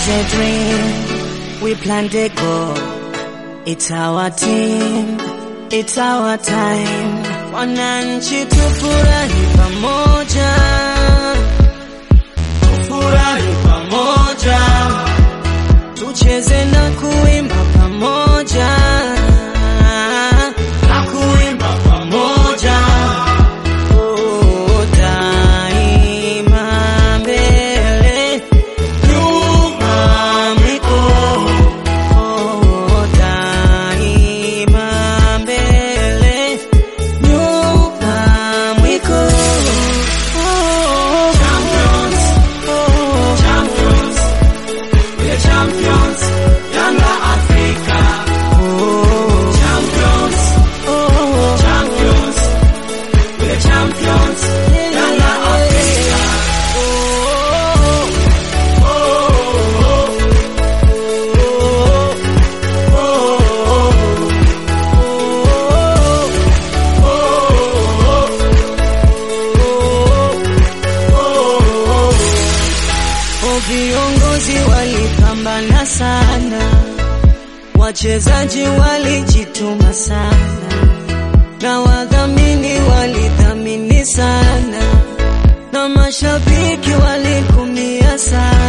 was a dream, we planned a goal. It's our team, it's our time. Wananchi tufurahi pamoja, tufurahi pamoja, tucheze na kuimba pamoja, na kuimba pamoja. Oh, daima mbele, nyuma mikono. Oh, daima mbele, nyuma mwiko. Oh, champions, oh, champions, we're champions, Yanga Africa. Oh, champions, oh, champions, we're champions, Yanga Africa. Oh, oh, oh, oh, Oh, viongozi walipambana sana, wachezaji walijituma sana, na wadhamini walidhamini sana, na mashabiki walikumia sana.